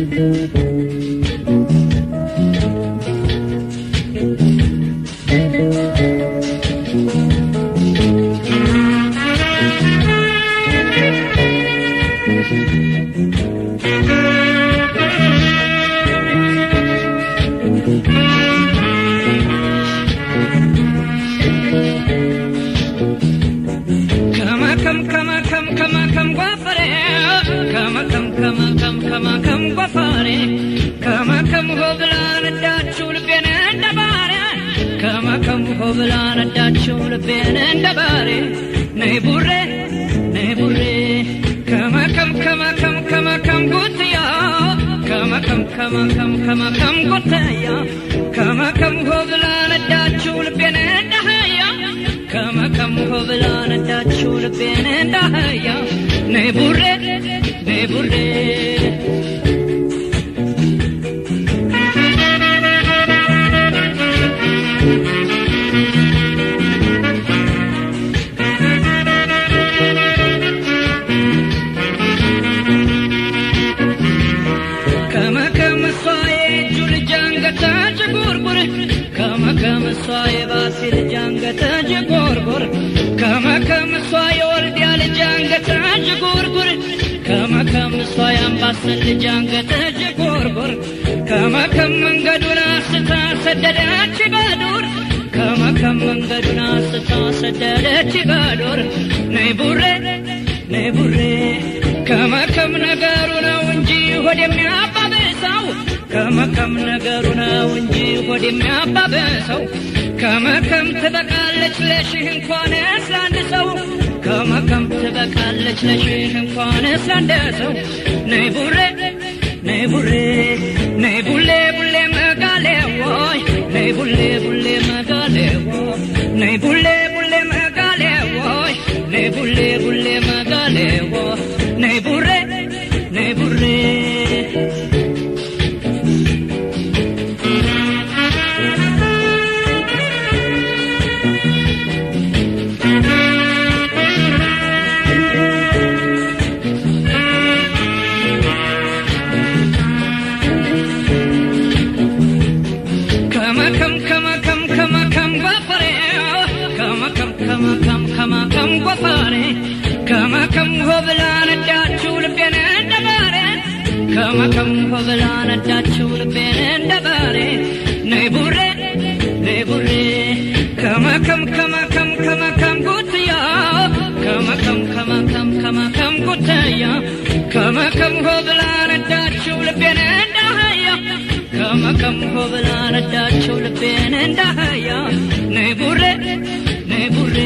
ከመከም ከመከም ከመከም ጓፈሬ ከመከም ከመከም ከመከም ጓፈሬ ከመከም ሆ ብላ ነዳችው ልቤን እንደ ባሬ ከመከም ሆ ብላ ነዳችው ልቤን እንደ ባሬ ነይ ቡሬ ነይ ቡሬ ከመከም ከመከም ከመከም ጉትያ ከመከም ከመከም ከመከም ጉትያ ከመከም ሆ ብላ ነዳችው ልቤን እንደ አህያ ከመከም ሆ ብላ ነዳችው ልቤን እንደ አህያ ነይ ቡሬ ነይ ቡሬ ከመከም እሷ የእጁ ልጅ አንገተ ጅጉርጉር ከመከም እሷ የባሲ ልጅ አንገተ ጅጉርጉር ከመከም እሷ የወልዲያ ልጅ አንገተ ጅጉርጉር ከመከም እሷ የአምባሰል ልጅ አንገተ ጅጉርጉር ከመከም መንገዱን አስታ ሰደደች በዱር ከመከም መንገዱን አስታ ሰደደች በዱር ነይ ቡሬ ነይ ቡሬ ከመከም ነገሩ ነው እንጂ ሆድ የሚያባብሰው ከመከም ነገሩ ነው እንጂ ሆድ የሚያባብሰው ከመከም ትበቃለች ለሽህ እንኳን ስላንድ ሰው ከመከም ትበቃለች ለሽህ እንኳን ስላንድ ሰው ነይ ቡሬ ነይ ቡሬ ነይ ቡሌ ቡሌ መጋሌ ወይ ነይ ቡሌ ቡሌ መጋሌ ወይ ነይ ቡሌ ቡሌ መጋሌ ወይ ነይ ቡሌ ቡሌ መጋሌ ወይ ነይ ቡሬ ነይ ቡሬ ከመከም ከመከም ከመከም ጎፈሬ ከመከም ከመከም ከመከም ጎፈሬ ከመከም ሆ ብላ ነዳችው ልቤን እንደ ባሬ ከመከም ሆ ብላ ነዳችው ልቤን እንደ ባሬ ነይ ቡሬ ነይ ቡሬ ከመከም ከመከም ከመከም ጉትያ ከመከም ከመከም ከመከም ጉትያ ከመከም ሆ ብላ ነዳችው ልቤን እንደ አህያ ከመከም ሆ ብላ ነዳችው ልቤን እንደ አህያ ነይ ቡሬ ነይ ቡሬ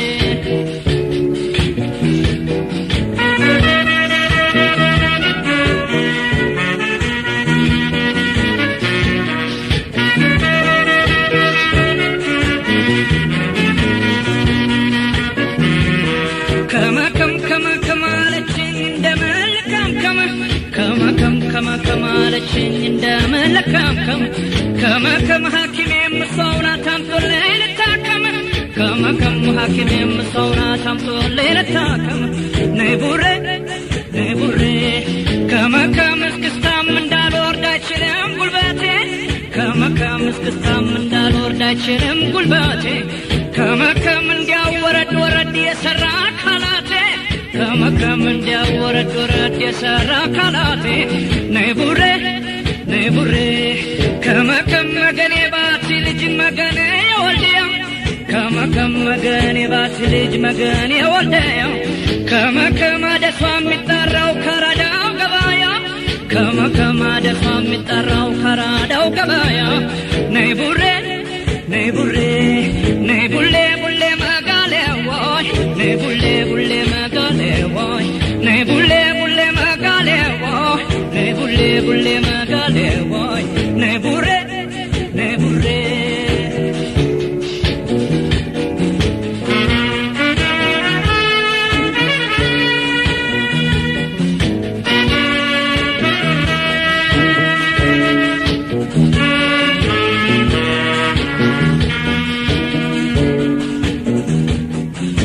ከመከም ከመከም አለችኝ እንደ መልካም ከመ ከመከም ከመከም አለችኝ እንደ መልካም ከመ ከመከም ሐኪሜም ሰው ናት አምጦልኝ ልታከም ከመከም ሐኪሜም ሰው ናት አምጦልኝ ልታከም ነይ ቡሬ ነይ ቡሬ ከመከም እስክስታም እንዳልወርድ አይችልም ጉልበቴ ከመከም እስክስታም እንዳልወርድ አይችልም ጉልበቴ ከመከም እንዲያው ወረድ ወረድ የሰራ አካላቴ ከመከም እንዲያው ወረድ ወረድ የሰራ አካላቴ ነይ ቡሬ ነይ ቡሬ ከመከም መገኔ ባቲ ልጅ መገኔ የወልድያ ከመከም መገኔ ባቲ ልጅ መገኔ የወልድያ ከመከም አደሷ የሚጠራው ከራዳው ገባያ ከመከም አደሷ የሚጠራው ከራዳው ገባያ ነይ ቡሬ ነይ ቡሬ ነይ ቡሌ ቡሌ መጋሌ ወይ ነይ ቡሌ ቡሌ መጋሌ ወይ ነይ ቡሌ ቡሌ መጋሌ ወይ ነይ ቡሌ ቡሌ መጋሌ ወይ ነይ ቡሬ ነይ ቡሬ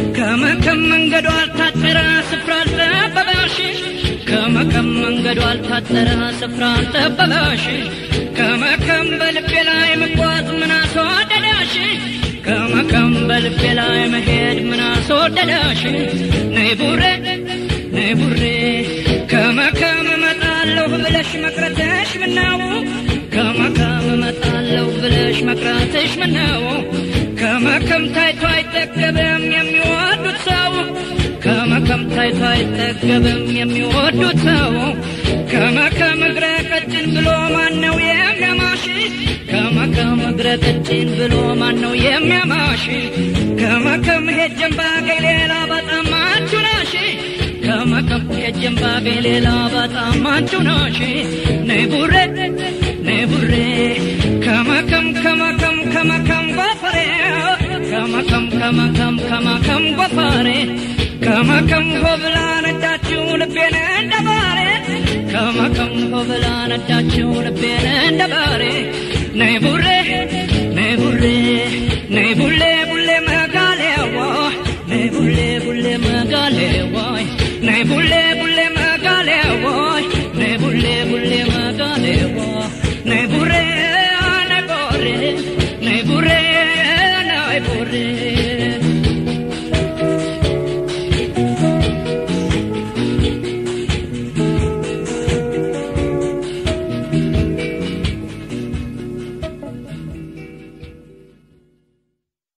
ከመከም መንገዱ አልታጠረ ስፍራ አልጠበበሽ ከመከም መንገዱ አልታ አጠረ ስፍራን ጠበበሽ ከመከም በልቤ ላይ መጓዝ ምን አስወደደሽ ከመከም በልቤ ላይ መሄድ ምን አስወደደሽ ነይ ቡሬ ነይ ቡሬ ከመከም እመጣለሁ ብለሽ መቅረትሽ ምነው ከመከም እመጣለሁ ብለሽ መቅረትሽ ምነው ከመከም ታይቶ አይጠገብም የሚወዱት ሰው ከመከም ታይቶ አይጠገብም የሚወዱት ሰው ከመከም እግረ ቀጭን ብሎ ማነው የሚያማሽ ከመከም እግረ ቀጭን ብሎ ማነው የሚያማሽ ከመከም ሄጀን ባገኝ ሌላ በጣም አንቺ ነሽ ከመከም ሄጀን ባገኝ ሌላ በጣም አንቺ ነሽ ነይ ቡሬ ነይ ቡሬ ከመከም ከመከም ከመከም ጎፈሬ ከመከም ከመከም ከመከም ጎፈሬ ከመከም ሆብላ ነዳችው ልቤን እንደ ባሬ ከመከም ሆብላ ነዳችው ልቤን እንደ ባሬ ነይ ቡሬ ነይ ቡሬ ነይ ቡሌ ቡሌ መጋሌዋ ነይ ቡሌ ቡሌ መጋሌዋ ነይ ቡሌ ቡሌ መጋሌዋ ነይ ቡሌ ቡሌ መጋሌዋ ነይ ቡሬ ነይ ቡሬ ነይ ቡሬ ነይ ቡሬ